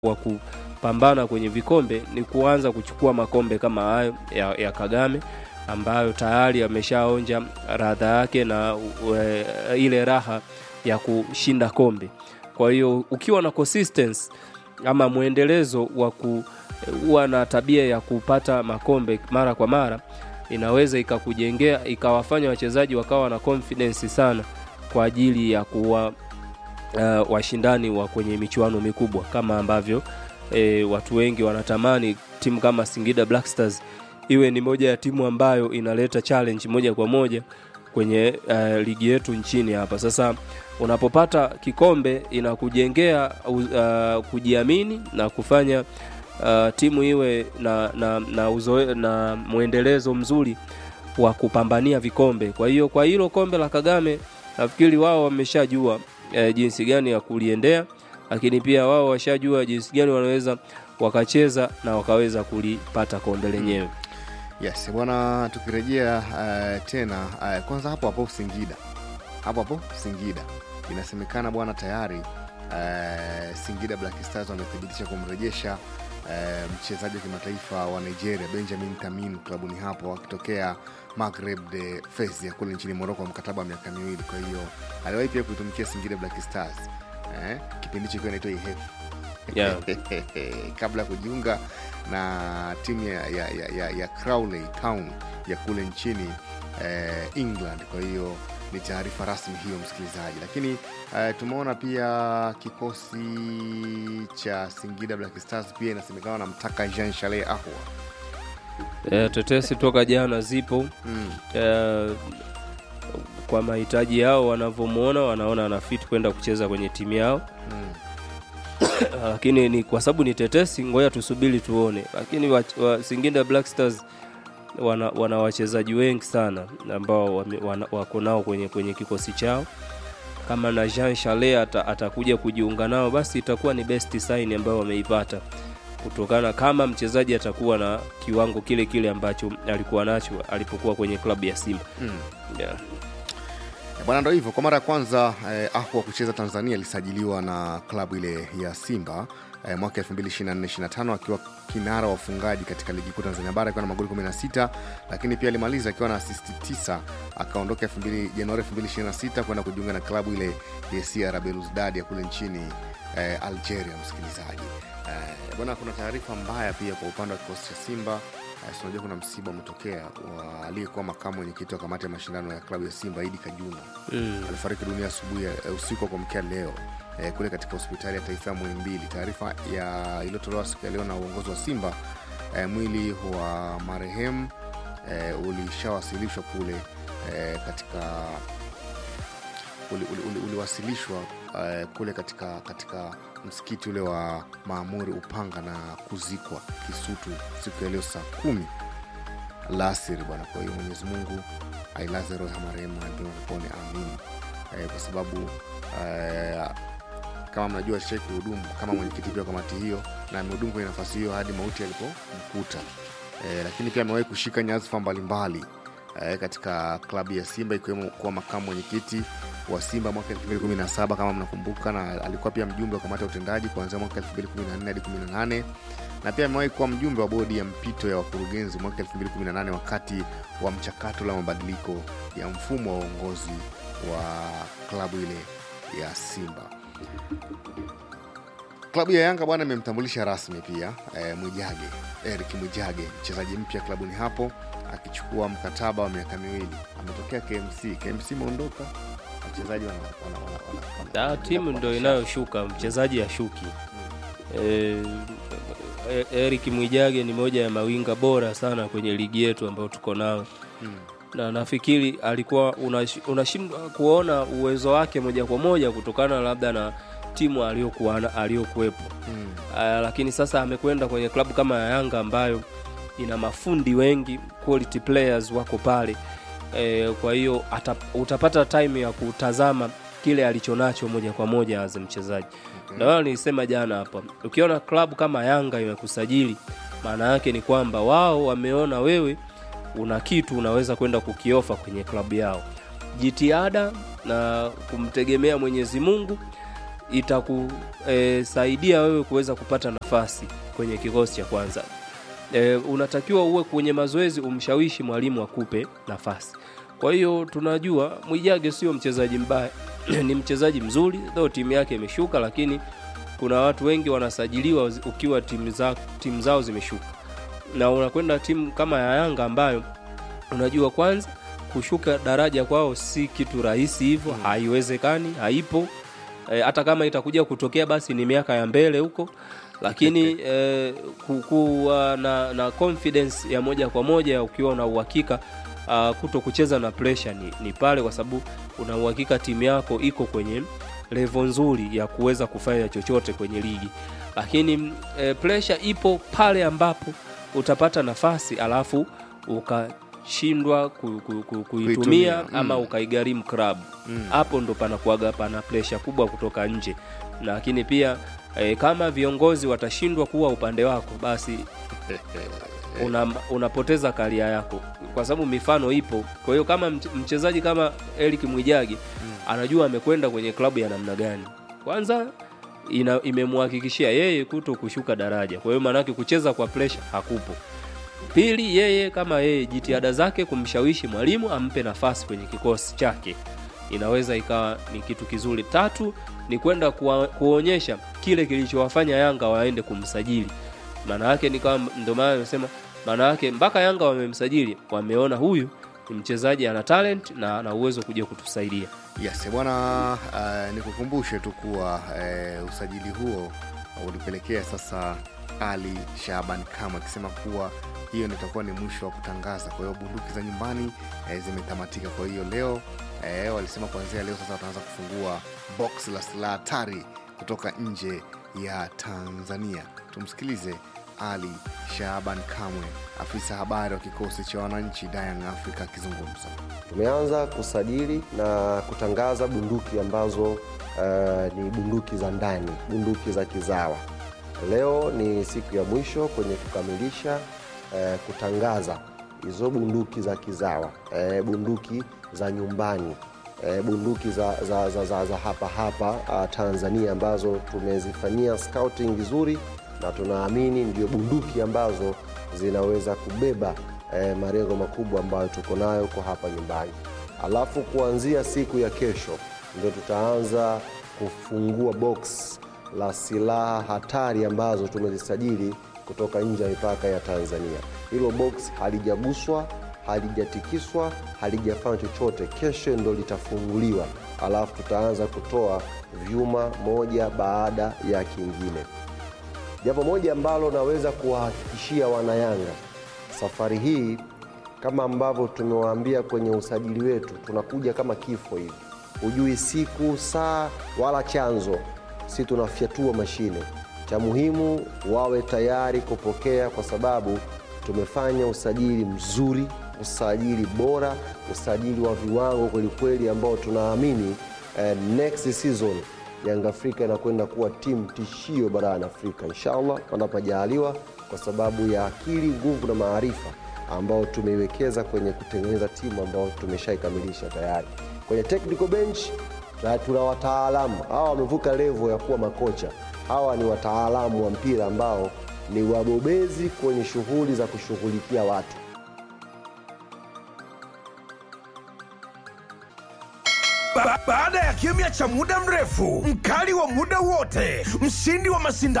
wa kupambana kwenye vikombe ni kuanza kuchukua makombe kama hayo ya, ya Kagame ambayo tayari ameshaonja radha yake na ue, ile raha ya kushinda kombe. Kwa hiyo ukiwa na consistency ama mwendelezo wa kuwa na tabia ya kupata makombe mara kwa mara, inaweza ikakujengea ikawafanya wachezaji wakawa na confidence sana kwa ajili ya kuwa uh, washindani wa kwenye michuano mikubwa kama ambavyo e, watu wengi wanatamani timu kama Singida Black Stars iwe ni moja ya timu ambayo inaleta challenge moja kwa moja kwenye uh, ligi yetu nchini hapa. Sasa unapopata kikombe inakujengea uh, kujiamini na kufanya uh, timu iwe na, na, na, uzoe, na mwendelezo mzuri wa kupambania vikombe. Kwa hiyo kwa hilo kombe la Kagame nafikiri wao wameshajua uh, jinsi gani ya kuliendea, lakini pia wao washajua jinsi gani wanaweza wakacheza na wakaweza kulipata kombe lenyewe. Yes bwana, tukirejea uh, tena uh, kwanza hapo hapo Singida, hapo hapo Singida inasemekana bwana tayari uh, Singida Black Stars wamethibitisha kumrejesha uh, mchezaji wa kimataifa wa Nigeria Benjamin Tamin klabuni hapo akitokea Maghreb de Fez ya kule nchini Morocco, mkataba wa miaka miwili. Kwa hiyo aliwahi pia kuitumikia Singida Black Stars eh, kipindi hicho ikiwa inaitwa IHF Yeah. kabla ya kujiunga na timu ya, ya, ya, ya, ya Crawley Town ya kule nchini eh, England. Kwa hiyo ni taarifa rasmi hiyo, msikilizaji. Lakini eh, tumeona pia kikosi cha Singida Black Stars pia inasemekana namtaka Jean Charles Ahwa E, tetesi toka jana zipo mm. e, kwa mahitaji yao wanavyomwona, wanaona ana fit kwenda kucheza kwenye timu yao Mm. lakini ni kwa sababu ni tetesi, ngoja tusubiri tuone. Lakini wa, wa, Singida Black Stars wana, wana wachezaji wengi sana ambao wame- wana- wako nao kwenye, kwenye kikosi chao. Kama na Jean Charles ata, atakuja kujiunga nao, basi itakuwa ni best sign ambayo wameipata kutokana kama mchezaji atakuwa na kiwango kile kile ambacho alikuwa nacho alipokuwa kwenye klabu ya Simba Mm. yeah. Eh, Bwana, ndo hivyo. Kwa mara ya kwanza eh, Ahwa kucheza Tanzania alisajiliwa na klabu ile ya Simba eh, mwaka 2024-25 akiwa kinara wa wafungaji katika ligi kuu Tanzania bara akiwa na magoli 16, lakini pia alimaliza akiwa na asisti 9. Akaondoka 2000 Januari 2026 kwenda kujiunga na klabu ile ya CR Belouizdad ya kule nchini eh, Algeria. Msikilizaji eh, bwana, kuna taarifa mbaya pia kwa upande wa kikosi cha Simba. Eh, si unajua kuna msiba umetokea wa aliyekuwa makamu mwenyekiti wa kamati ya mashindano ya klabu ya Simba Idi Kajuna mm. alifariki dunia asubuhi ya- eh, usiku wa kuamkia leo eh, kule katika hospitali ya taifa ya Muhimbili. Taarifa ya iliyotolewa siku ya leo na uongozi wa Simba eh, mwili wa marehemu eh, ulishawasilishwa kule eh, katika uli- uli- uli- uliwasilishwa eh, kule katika katika msikiti ule wa Maamuri Upanga na kuzikwa Kisutu siku ya leo saa kumi alasiri bwana. Kwa hiyo Mwenyezi Mungu ailaze roho ya marehemu mpema peponi, amin. Eh, kwa sababu eh, kama mnajua shai kuhudumu kama mwenyekiti pia wa kamati hiyo na amehudumu kwenye nafasi hiyo hadi mauti alipomkuta. Eh, lakini pia amewahi kushika nyadhifa mbalimbali eh, katika klabu ya Simba ikiwemo kuwa makamu mwenyekiti wa Simba mwaka 2017 kama mnakumbuka, na alikuwa pia mjumbe wa kamati ya utendaji kuanzia mwaka 2014 hadi 18 na pia amewahi kuwa mjumbe wa bodi ya mpito ya wakurugenzi mwaka 2018 wakati wa mchakato la mabadiliko ya mfumo wa uongozi wa klabu ile ya Simba. Klabu ya Yanga bwana imemtambulisha rasmi pia eh, Mwijage Eric Mwijage, mchezaji mpya klabuni hapo akichukua mkataba wa miaka miwili. Ametokea KMC, KMC imeondoka, wachezaji wana, wana, wana, wana, wana, Ah, timu ndo inayoshuka mchezaji ashuki. E, Eric Mwijage ni moja ya mawinga bora sana kwenye ligi yetu ambayo tuko nao Mm. na nafikiri alikuwa unash- unashindwa kuona uwezo wake moja kwa moja kutokana labda na timu aliyokuwa na- aliyokuwepo. Mm. Ah, lakini sasa amekwenda kwenye klabu kama ya Yanga ambayo ina mafundi wengi, quality players wako pale e, kwa hiyo ata- utapata time ya kutazama kile alichonacho moja kwa moja as mchezaji. Okay. Ndio maana nilisema jana hapa, ukiona klabu kama Yanga imekusajili, maana yake ni kwamba wao wameona wewe una kitu unaweza kwenda kukiofa kwenye klabu yao. Jitihada na kumtegemea Mwenyezi Mungu itakusaidia wewe kuweza kupata nafasi kwenye kikosi cha kwanza. E, unatakiwa uwe kwenye mazoezi umshawishi mwalimu akupe nafasi. Kwa hiyo tunajua Mwijage sio mchezaji mbaya, ni mchezaji mzuri, though timu yake imeshuka, lakini kuna watu wengi wanasajiliwa ukiwa timu za, timu zao zimeshuka, na unakwenda timu kama ya Yanga ambayo unajua kwanza kushuka daraja kwao si kitu rahisi hivyo, haiwezekani, haipo. E, hata kama itakuja kutokea basi ni miaka ya mbele huko, lakini e, kuwa na, na confidence ya moja kwa moja ukiwa una uhakika uh, kuto kucheza na pressure ni, ni pale kwa sababu una uhakika timu yako iko kwenye level nzuri ya kuweza kufanya chochote kwenye ligi, lakini e, pressure ipo pale ambapo utapata nafasi alafu ukashindwa ku, ku, ku, kuitumia Kuitumia, ama mm. ukaigharimu club hapo ndo panakuaga pana pressure kubwa kutoka nje, lakini pia e, kama viongozi watashindwa kuwa upande wako basi una, unapoteza karia yako kwa sababu mifano ipo. Kwa hiyo kama mch- mchezaji kama Eric Mwijagi anajua amekwenda kwenye klabu ya namna gani, kwanza ina, imemhakikishia yeye kuto kushuka daraja. Kwa hiyo maanake kucheza kwa pressure hakupo. Pili, yeye kama yeye jitihada zake kumshawishi mwalimu ampe nafasi kwenye kikosi chake inaweza ikawa ni kitu kizuri. Tatu ni kwenda kuwa, kuonyesha kile kilichowafanya Yanga waende kumsajili. Maana yake ni kama ndio maana nimesema, maana yake mpaka Yanga wamemsajili, wameona huyu ni mchezaji ana talent na ana uwezo kuja kutusaidia. Yes, bwana uh, nikukumbushe tu kuwa uh, usajili huo ulipelekea sasa Ali Shaban Kama akisema kuwa hiyo ndio itakuwa ni mwisho wa kutangaza. Kwa hiyo bunduki za nyumbani eh, zimetamatika. Kwa hiyo leo eh, walisema kuanzia leo sasa wataanza kufungua box la silaha hatari kutoka nje ya Tanzania. Tumsikilize Ali Shaban Kamwe, afisa habari wa kikosi cha wananchi Young Africa akizungumza. Tumeanza kusajili na kutangaza bunduki ambazo eh, ni bunduki za ndani, bunduki za kizawa. Leo ni siku ya mwisho kwenye kukamilisha eh, kutangaza hizo bunduki za kizawa, eh, bunduki za nyumbani, eh, bunduki za, za, za, za, za hapa hapa ah, Tanzania ambazo tumezifanyia scouting vizuri na tunaamini ndio bunduki ambazo zinaweza kubeba eh, malengo makubwa ambayo tuko nayo kwa hapa nyumbani. Alafu kuanzia siku ya kesho ndio tutaanza kufungua box la silaha hatari ambazo tumezisajili kutoka nje ya mipaka ya Tanzania. Hilo box halijaguswa, halijatikiswa, halijafanya chochote. Kesho ndo litafunguliwa, alafu tutaanza kutoa vyuma moja baada ya kingine. Jambo moja ambalo naweza kuwahakikishia wanayanga, safari hii kama ambavyo tumewaambia kwenye usajili wetu, tunakuja kama kifo hivi, hujui siku, saa wala chanzo, si tunafyatua mashine. Cha muhimu wawe tayari kupokea, kwa sababu tumefanya usajili mzuri, usajili bora, usajili wa viwango kwelikweli, ambao tunaamini eh, next season Yanga Afrika inakwenda kuwa timu tishio barani Afrika inshallah, panapojaliwa, kwa sababu ya akili, nguvu na maarifa ambao tumeiwekeza kwenye kutengeneza timu ambayo tumeshaikamilisha tayari. Kwenye technical bench na tuna wataalamu hawa, wamevuka level ya kuwa makocha. Hawa ni wataalamu wa mpira ambao ni wabobezi kwenye shughuli za kushughulikia watu. Ba baada ya kimya cha muda mrefu, mkali wa muda wote, mshindi wa mashindano